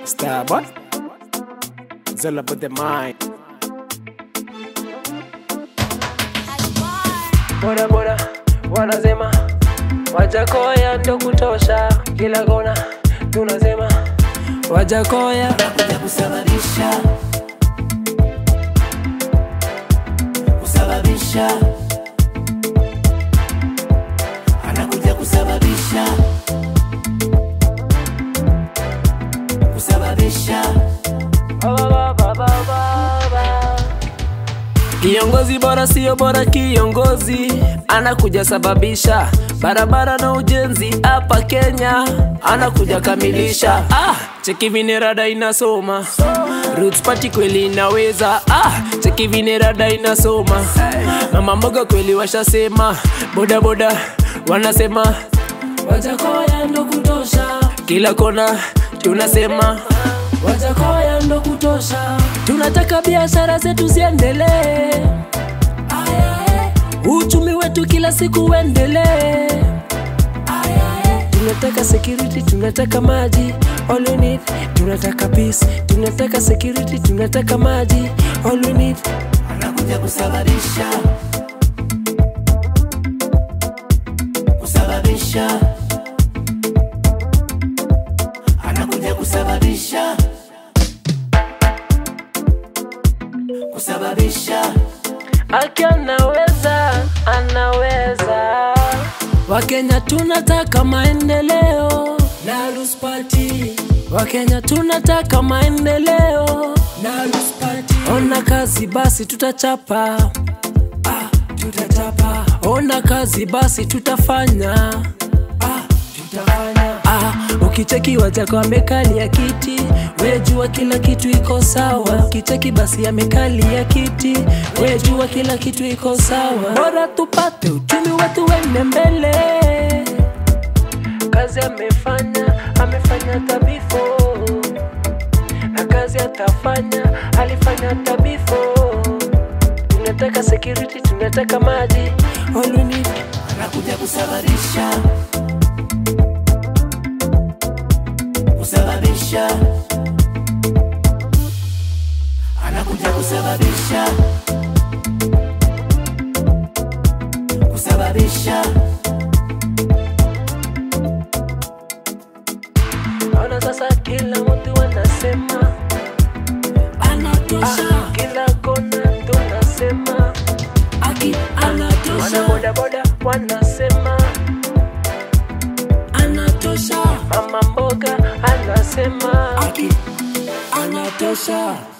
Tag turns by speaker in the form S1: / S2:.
S1: Star boy. It's all about the mind.
S2: Boda boda wanasema Wajakoya ndo kutosha, kila kona tunasema Wajakoya
S3: kuja kusababisha kusababisha anakuja kusababisha kusababisha
S2: Ba, ba, ba, ba, ba, ba. Kiongozi bora sio bora, kiongozi anakuja sababisha barabara na ujenzi hapa Kenya, anakuja kamilisha. Ah, cheki vile rada inasoma Roots Party kweli inaweza. Ah, cheki vile rada inasoma mama mboga kweli washasema, boda boda wanasema Wajakoya ndo kutosha, kila kona tunasema Wajakoya ndo kutosha, tunataka biashara zetu ziendelee, uchumi wetu kila siku uendelee. Tunataka security, tunataka maji, all we need. Tunataka peace, tunataka security, tunataka maji, all we need.
S3: anakuja kusababisha kusababisha anakuja kusababisha kusababisha
S2: Aki anaweza, anaweza. Wakenya tunataka maendeleo na Roots Party. Wakenya tunataka maendeleo na Roots Party. Ona kazi basi tutachapa, ah, tutachapa. Ona kazi basi tutafanya, ah, tutafanya. Ah, ukicheki wajako amekalia kiti, wejua kila kitu iko sawa. Ukicheki basi amekalia kiti, wejua kila kitu iko sawa. Bora tupate uchumi wetu wende mbele. Kazi amefanya, amefanya tabifo, na kazi atafanya, alifanya tabifo. Tunataka security, tunataka maji, all we need.
S3: anakuja kusababisha kusababisha anakuja kusababisha kusababisha
S2: Ona sasa kila mtu wanasema
S3: anatosha
S2: ah, kila kona tunasema
S3: aki
S2: wana
S3: anatosha
S2: boda boda wanasema
S3: anatosha
S2: mama mboga anasema
S3: aki anatosha